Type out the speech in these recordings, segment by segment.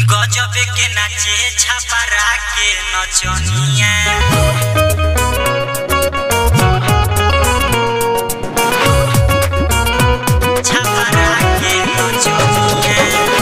गजबे के नाचे छपरा के नचनिया छपरा के नचनिया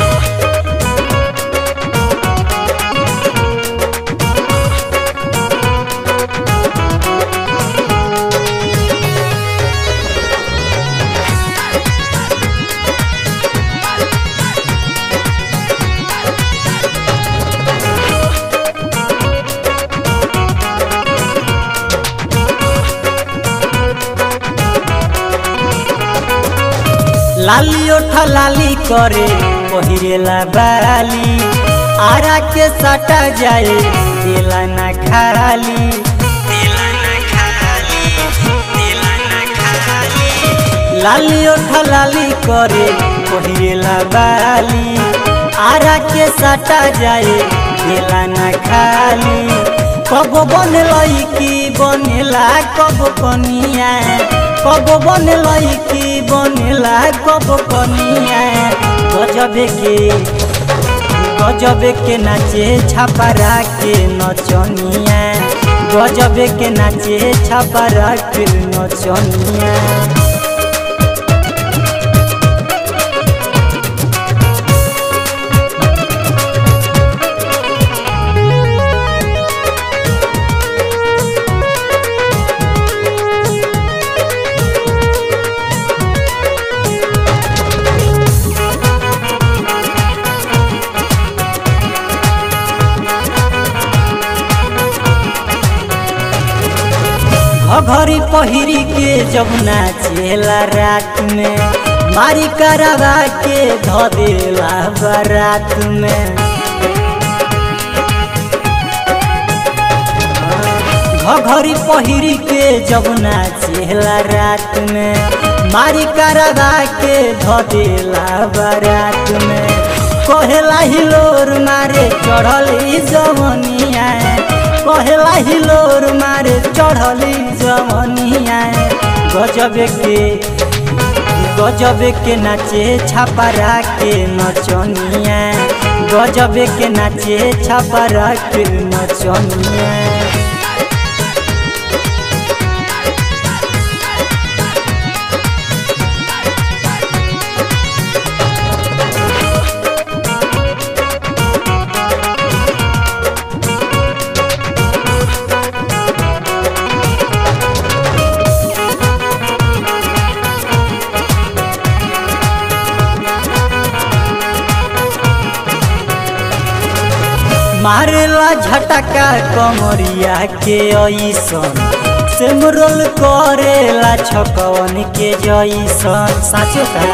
लाली ओठा लाली करे पहिरेला बाली आरा के सटा जाए देला ना खाली दिला ना खाली दिला ना खाली लाली ओठा लाली करे पहिरेला बाली आरा के सटा जाए देला ना खाली कब बनलई की बनेला कब कनिया कब बनलई की बनेला कब कनिया गजबे के गजबे के नाचे छपरा के नचनिया गजबे के नाचे छपरा के नचनिया घघरी पहिरी के जब नाचेला रात में मारी करवा के ध देला बारात में घघरी पहिरी के जब नाचेला रात में मारी करवा के ध देला बारात में कहेला हिलोर मारे चढ़ल ई जवनिया कहेला हिलोर मारे चढ़ली जवनिया गजबे के गजबे के नाचे छपरा के नचनिया गजबे के नाचे छपरा के नचनिया मारेला झटका कमरिया के ऐसन सिमरोल करेला छकवन के जैसन साचो का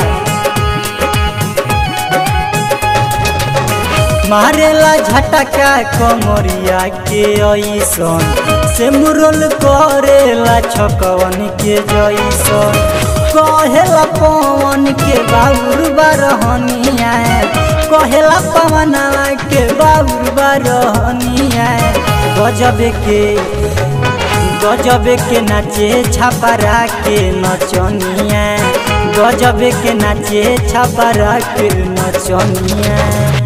मारेला झटका कमरिया के ऐसन सिमरोल करेला छकवन के जैसन कहेला पवन के बाबुर बारहनिया कहेला पवनवा के बाबुर बारहनिया गजबे के गजबे के नाचे छपरा के नचनिया गजबे के नाचे छपरा के नचनिया